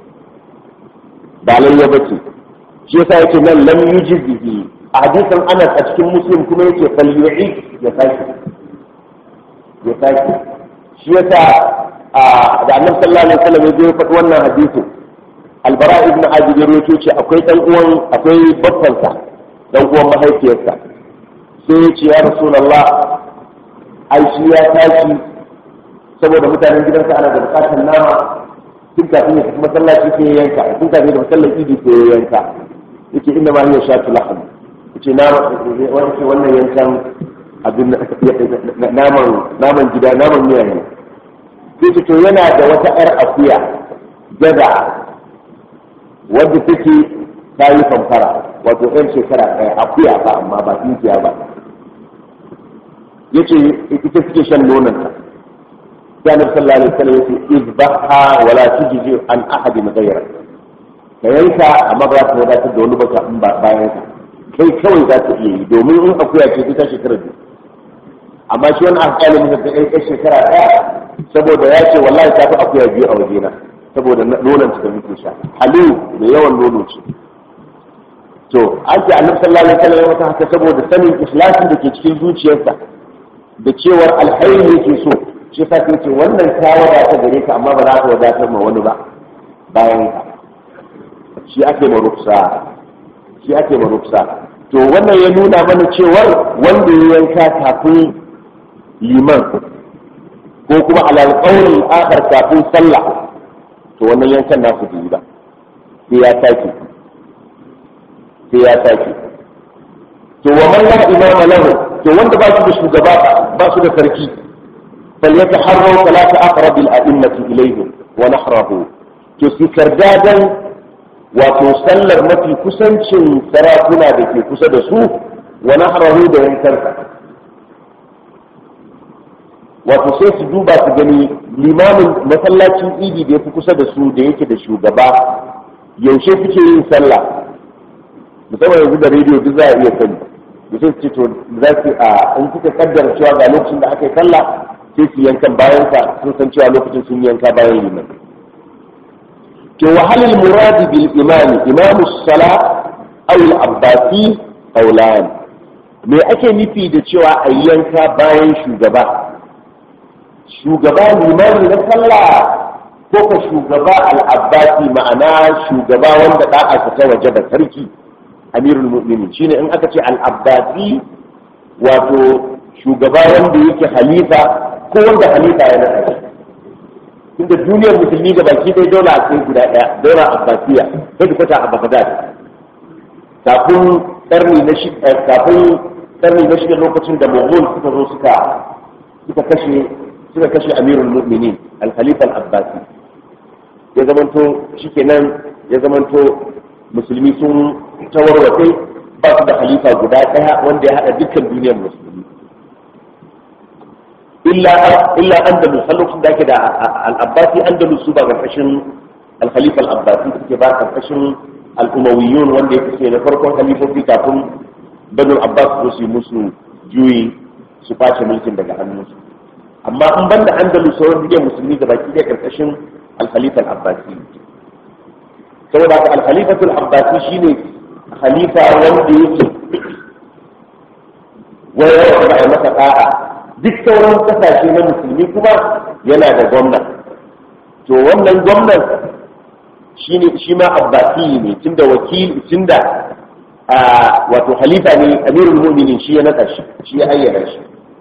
ba layya bace shi yasa yake nan lam yujzihi a hadisin Anas a cikin Muslim kuma yake fal yu'i ya saki ya saki shi yasa da Annabi sallallahu alaihi wasallam ya faɗi wannan hadisin Albara ibn Azib ya rawaito ce akwai dan uwan akwai babbansa dan uwan mahaifiyarsa sai ya ce ya Rasulullah ai shi ya tashi saboda mutanen gidansa ana da bukatar nama tun kafin ya tafi masallaci sai ya yanka tun kafin ya tafi idi sai ya yanka yake inda ma hiya shatu lahm yace na wani ce wannan yankan abin naman naman gida naman miya ne sai ce to yana da wata yar akuya gaza wadda take ta yi famfara wato yan shekara ɗaya akuya ba amma ba tinkiya ba yace ita suke shan nonanta sai annabi sallallahu alaihi wasallam yace izbaha wala tujzi an ahadin ghayra ka yanka amma ba za ta wadatar da wani baka in ba bayan ka kai kawai za ta iya yi domin in akuya ce ta shekara biyu amma shi wani alƙalin da ta kai shekara ɗaya saboda ya ce wallahi ta fi akuya biyu a wajena saboda nonon ta da muke sha halu da yawan nono ce to an ce annabi sallallahu alaihi wasallam ya mata haka saboda sanin ikhlasin da ke cikin zuciyarsa da cewar alhairi yake so shi yasa sai ce wannan ta wadata gare ka amma ba za ta wadatar ma wani ba bayan ka shi ake ma ruksa shi ake ma ruksa to wannan ya nuna mana cewar wanda ya yanka kafin liman ko kuma alal qawli akhar kafin sallah to wannan yankan nasu bai yi ba sai ya sake sai ya sake to wa man la imama lahu to wanda ba su da shugaba ba su da sarki فليتحروا ثلاث أقرب الأئمة إليه ونحره تسكردادا وتسلر مفي كسنشن سراتنا بكي كسد سوء ونحره دا ينكرك وتسيس دوبا تجني الإمام مثلا إيدي da yafi kusa da su da yake da shugaba yaushe kuke yin sallah musamman yanzu da rediyo duk za a iya sani mutum ce to za su a in kuka kaddara cewa ga lokacin da aka yi sallah sai su yankan bayan ka sun san cewa lokacin sun yanka bayan liman to wa halil muradi bil imam imam sala aw al abbasi qawlan me ake nufi da cewa a yanka bayan shugaba shugaba limami na sallah ko ka shugaba al abbasi ma'ana shugaba wanda da'a ta waje da sarki amirul mu'minin shine in aka ce al abbasi wato shugaba wanda yake halifa ko wanda halifa ya naɗa shi tunda duniyar musulmi ga baki dai dole a kai guda ɗaya daura abbasiya sai da kwata a bagdad kafin karni na shi kafin karni na shi lokacin da mughul suka zo suka suka kashe suka kashe amirul mu'minin al-khalifa al-abbasi ya zamanto shikenan ya zamanto musulmi sun tawarwace ba su da halifa guda ɗaya wanda ya haɗa dukkan duniyar musulmi illa illa andalus har lokacin da ake da al-abbasi andalus su ba karkashin al-khalifa al-abbasi suke ba karkashin al-umawiyyun wanda ya fice na farkon khalifofi kafin banu abbas su su musu juyi su kwace mulkin daga hannunsu amma in banda andalus sauran duniyar musulmi da baki da karkashin al-khalifa al-abbasi saboda haka al-khalifa al-abbasi shine khalifa wanda yake wayar da ya masa da'a duk sauran kasashe na musulmi kuma yana da gwamna to wannan gwamnan shine shi ma abbasi ne tunda wakil tunda wato halifa ne amirul mu'minin shi ya nada shi shi ya ayyana shi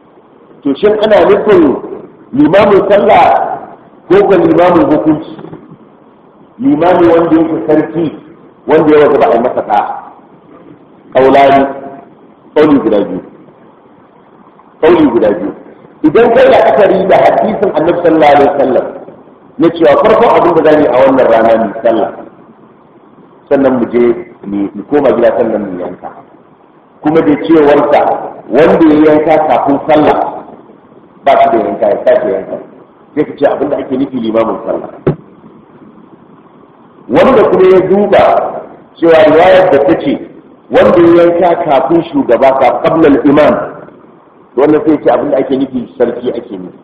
to shin ana nufin limamin sallah ko ga limamin hukunci limami wanda yake sarki wanda ya wata ba a yi masa ɗa ƙaulani ƙauli guda biyu ƙauli guda biyu idan kai da akari da hadisin annabi sallallahu alaihi wasallam na cewa farkon abin da zamu a wannan rana mu sallah sannan mu je mu koma gida sannan mu yanka kuma da cewarsa wanda ya yanka kafin sallah ba shi da yanka ya sake yanka sai ka ce abin da ake nufi limamin sallah wanda kuma ya duba cewa riwayar da ta ce wanda ya yanka kafin shugaba ka qablal imam wannan sai ce abin da ake nufi sarki ake nufi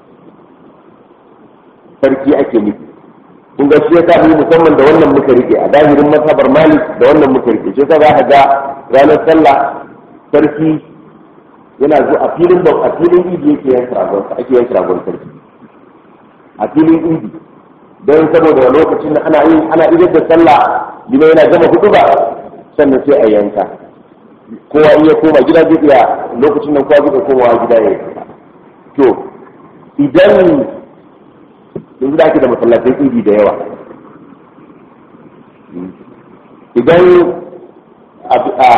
sarki ake nufi kun ga shi yasa mu musamman da wannan muka rike a zahirin masabar malik da wannan muka rike shi yasa za ka ga ranar sallah sarki yana zo a filin da a filin idi yake yanka ragon ake yanka ragon sarki a filin idi don saboda lokacin da ana yin ana idar da sallah lima yana gama hudu ba sannan sai a yanka kowa in ya koma gida zai iya lokacin nan kowa zai komawa gida ya yanka to idan yanzu da ake da masallatai idi da yawa idan a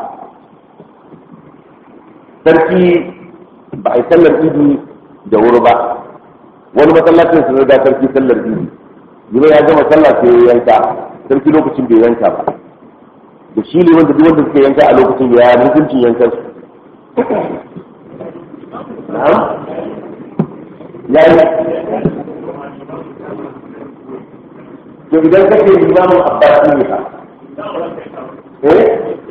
sarki ba a yi sallar idi da wuri ba wani masallacin su da sarki sallar idi yana ya gama sallah sai ya yanka sarki lokacin bai yanka ba da shi ne wanda duk wanda suka yanka a lokacin ya hukuncin yankan su na'am ya yi to idan kake limamin abbasi ne fa eh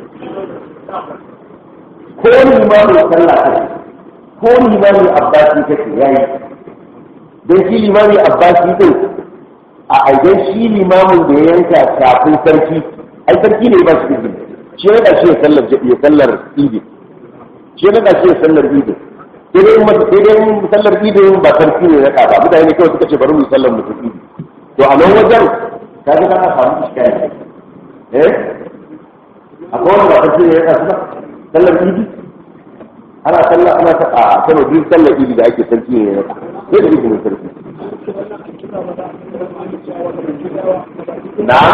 ko limamin sallah kake ko limamin abbasi kake yayi don shi limamin abbasi din a aidan shi limamin da ya yanka kafin sarki ai sarki ne ba shi izini shi ne da shi ya sallar ya sallar idi shi ne da shi ya sallar idi sai dai sai dai sallar idi ba sarki ne ya ba mutane ne kawai suka ce bari mu yi sallar mutum idi to a nan wajen ka ga kana samu iskari eh akwai wanda ba sarki ne ya kasu ba sallar idi ana sallah ana ta a kano duk sallar idi da ake sarki ne ya sai da izinin sarki na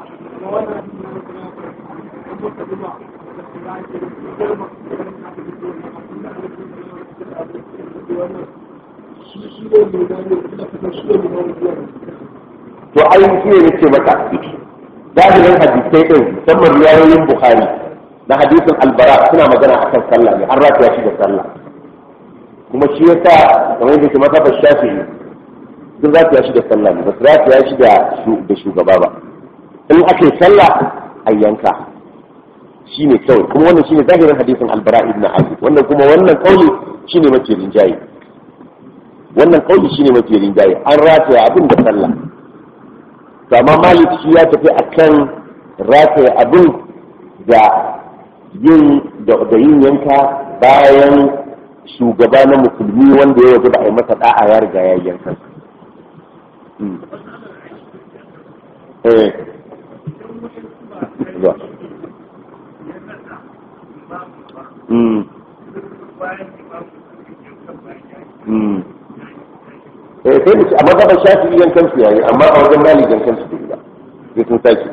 to ai shi ne nake maka zahirin hadisai din musamman riwayoyin bukhari na hadisin albara suna magana akan sallah ne an rataya shi da sallah kuma shi yasa kamar yadda ke masa shafi'i duk rataya shi da sallah ne ba su rataya shi da shugaba ba in aka yi sallah a yanka shi ne kawai kuma wannan shi ne zahirin hadisin albara ibn azib wannan kuma wannan kauli shi ne mafi rinjaye wannan kauli shi ne mafi rinjaye an rataya abin da sallah to amma malik shi ya tafi akan rataya abin da yin da yin yanka bayan shugaba na musulmi wanda ya waje ba a yi masa da'a ya riga ya yanka eh Mm. Mm. eh sai mu ci amma da shafi yan kansu yayi amma a wajen mali yan kansu bai ba sai sun saki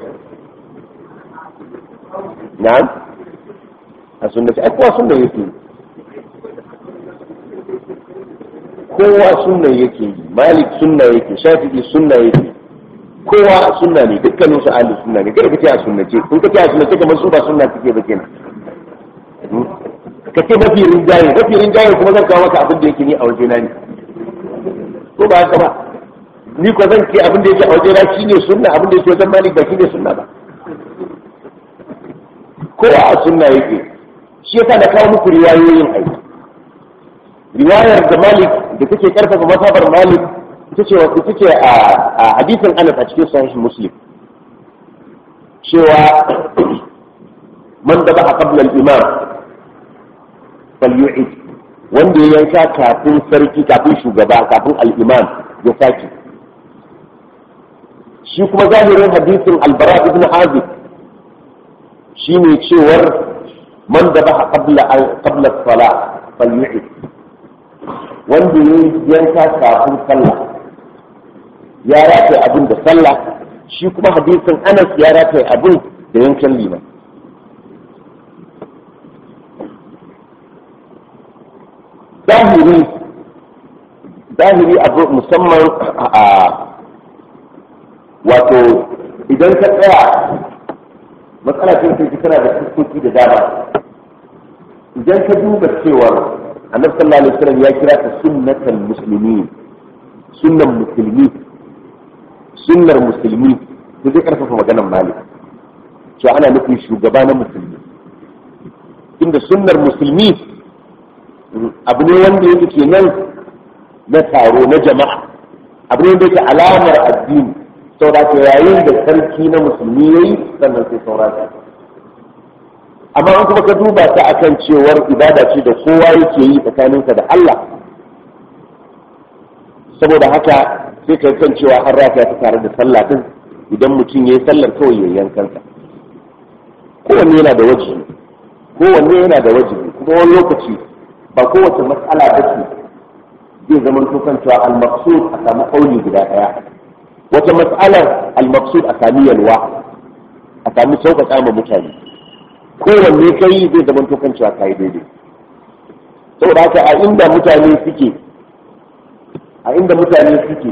na'am a sunna ai kowa sunna yake kowa sunna yake yi malik sunna yake shafi'i sunna yake kowa sunna ne dukkanin su ahli sunna ne kada ka ce a sunnace in ka ce a sunnace kamar su ba sunna suke ba kenan ka ce mafi rinjaye mafi rinjaye kuma zan kawo maka abin da yake ni a wajena ne ko ba haka ba ni ko zan ce abin da yake a wajena shine sunna abin da yake wajen malik ba shine sunna ba ko a sunna yake shi yasa na kawo muku riwayoyin aiki riwayar da malik da take karfafa masabar malik ita ce ita ce a hadisin anas a cikin sahih muslim cewa man da ba qabla al-imam falyu'id wanda ya yanka kafin sarki kafin shugaba kafin al-imam ya sake shi kuma zahirin hadisin albara ibn azib shine cewar man da ba qabla qabla salat falyu'id wanda ya yanka kafin sallah ya rataye abin da sallah shi kuma hadisin anas ya rataye abin da yankan liman zahiri zahiri abu musamman a wato idan ka tsaya matsala ce ce tana da fuskoki da dama idan ka duba cewar annabi sallallahu alaihi wasallam ya kira ta sunnatul muslimin sunnan musulmi sunnar musulmi to zai karfafa maganar malik cewa ana nufin shugaba na musulmi inda sunnar musulmi abu ne wanda yake kenan na taro na jama'a abu ne wanda yake alamar addini saboda ka yayin da sarki na musulmi yayi sannan sai saura ta amma in kuma ka duba ta akan cewar ibada ce da kowa yake yi tsakaninsa da Allah saboda haka sai ka kan cewa an rafa ta tare da sallah din idan mutum ya yi sallar kawai ya yankansa kowanne yana da wajibi kowanne yana da wajibi kuma wani lokaci ba kowace matsala ba ce zai zama tukan cewa al-maqsud a samu kauli guda daya wata mas'alar al-maqsud a sami yalwa a sami sauƙaƙa ma mutane kowanne kai zai zama tukan cewa kai daidai saboda haka a inda mutane suke a inda mutane suke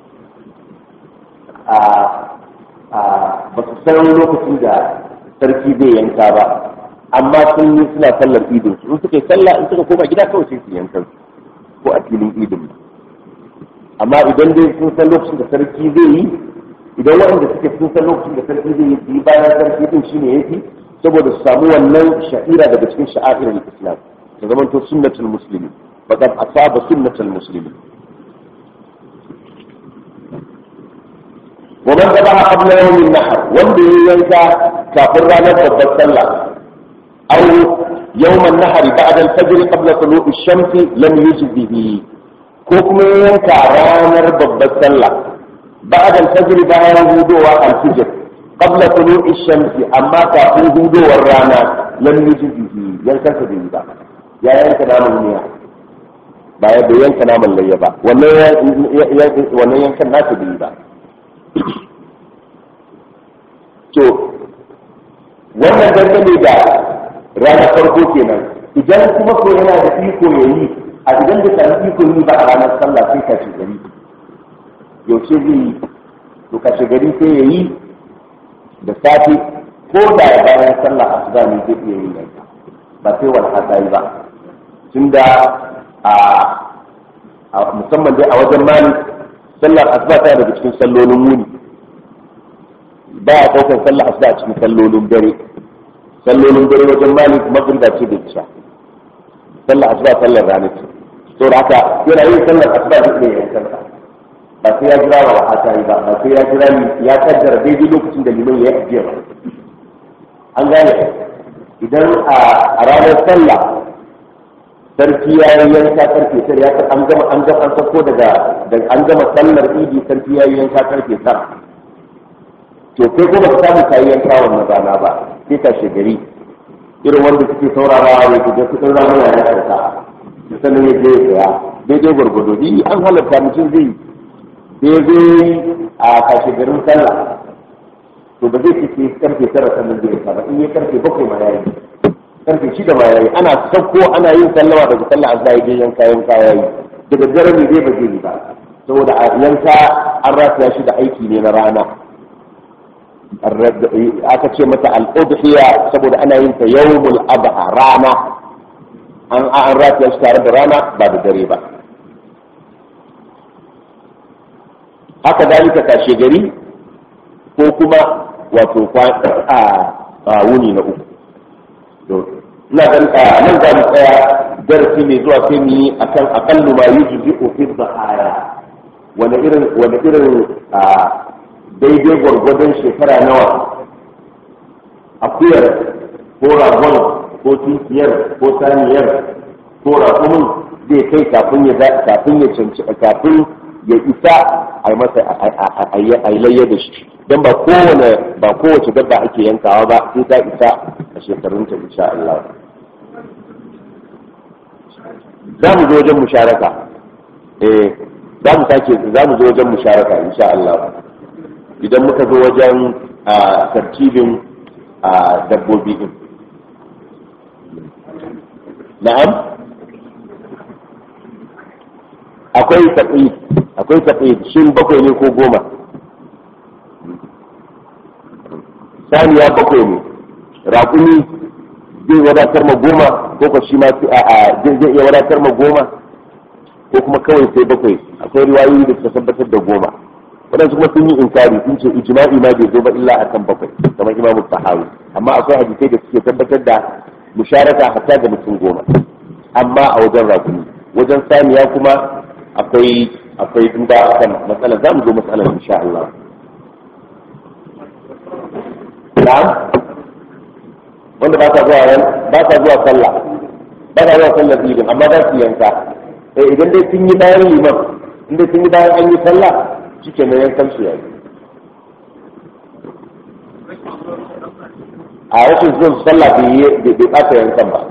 a ba su san lokacin da sarki zai yanka ba amma sun yi suna sallar idin su in suka yi sallah in suka koma gida kawai sai su yanka ko a filin idin amma idan dai sun san lokacin da sarki zai yi idan waɗanda suke sun san lokacin da sarki zai yi su yi bayan sarki din shine yafi saboda su samu wannan sha'ira daga cikin sha'airar islam ta zama to sunnatul muslimi faqad asaba sunnatul muslimi ومن ذبح قبل يوم النحر وندي ينكا كافر رانا بالصلاة أو يوم النحر بعد الفجر قبل طلوع الشمس لم يجزه حكم ينكا رانا بالصلاة بعد الفجر بعد هدوء الفجر قبل طلوع الشمس أما كافر هدوء الرانا لم يجزه ينكا سبيل يا ينكا نام المياه ba ya bai yanka naman layya ba wannan yankan nasu bai ba to wannan dangane da ranar farko kenan idan kuma ko yana da iko ya yi a idan da sami iko yi ba a ranar sallah sai kashe gari yaushe zai yi to kashe gari sai ya yi da safe ko da ya bayan sallah a su ne zai iya yin yanka ba sai wani hata yi ba tunda a musamman dai a wajen mali sallar asuba ta daga cikin sallolin muni ba a ɗaukar sallar asuba a cikin sallolin dare sallolin dare wajen malik magriba ce da isha sallar asuba sallar rana ce to da haka yana yin sallar asuba da ke yankan ba sai ya jira wa wata yi ba ba sai ya jira ya kaddara daidai lokacin da liman ya yi ba an gane idan a ranar sallah sarki ya yi yanka karfe tar ya an gama an gama an sako daga an gama sallar idi sarki ya yi yanka karfe tar to kai kuma ka samu kayi yanka wannan rana ba sai ka shigari irin wanda suke saurarawa ne ku ga kudin rana ya ya sauka sannan ya je ya saya daidai gwargwado ni an halarta mutum zai daidai a kashe garin sallah to ba zai fice karfe tara sannan zai yanka ba in ya karfe bakwai ma yayi karfe shida ma yayi ana sauko ana yin sallama daga sallah azza ya je yanka yanka yayi daga dare ne zai ba zai yi ba saboda a yanka an rataya shi da aiki ne na rana aka ce mata al'udhiya saboda ana yin ta yawmul adha rana an an rataya shi tare da rana ba da dare ba haka dalika kashe gari ko kuma wato a wuni na uku ina ganin nan za mu tsaya darasi mai zuwa sai mu yi akan aqallu ma yujzi fi dhahaya wani irin wani irin daidai gwargwadon shekara nawa akuyar ko ragon ko tunkiyar ko saniyar ko rakumin zai kai kafin ya kafin ya canci kafin ya isa a yi masa a yi layya da shi don ba kowane ba kowace dabba ake yankawa ba sai ta isa a shekarunta insha Allah za mu zo wajen musharaka eh za mu sake za mu zo wajen musharaka insha Allah idan muka zo wajen a tartibin a dabbobi din na'am akwai taƙi akwai taƙi shin bakwai ne ko goma saniya bakwai ne raƙumi zai wadatar ma goma ko ka shi ma a zai iya wadatar ma goma ko kuma kawai sai bakwai akwai riwayoyi da suka tabbatar da goma waɗansu kuma sun yi inkari sun ce ijma'i ma bai zo ba illa akan bakwai kamar imamu sahawi amma akwai hadisai da suke tabbatar da musharaka hatta ga mutum goma amma a wajen rakumi wajen saniya kuma akwai akwai duba akan matsalar za mu zo matsalar insha Allah na'am wanda ba sa zuwa ba sa zuwa sallah ba sa zuwa sallar idin amma za su yanka eh idan dai sun yi bayan liman in dai sun yi bayan an yi sallah shike ne yankan su yayi a rashin zuwan sallah bai yi bai ɓata yankan ba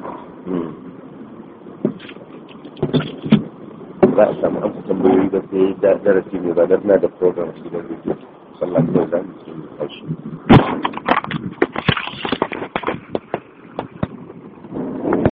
za a samu amsa tambayoyi da sai darasi ne ba da na da program shi da zai sallah kawai za mu yi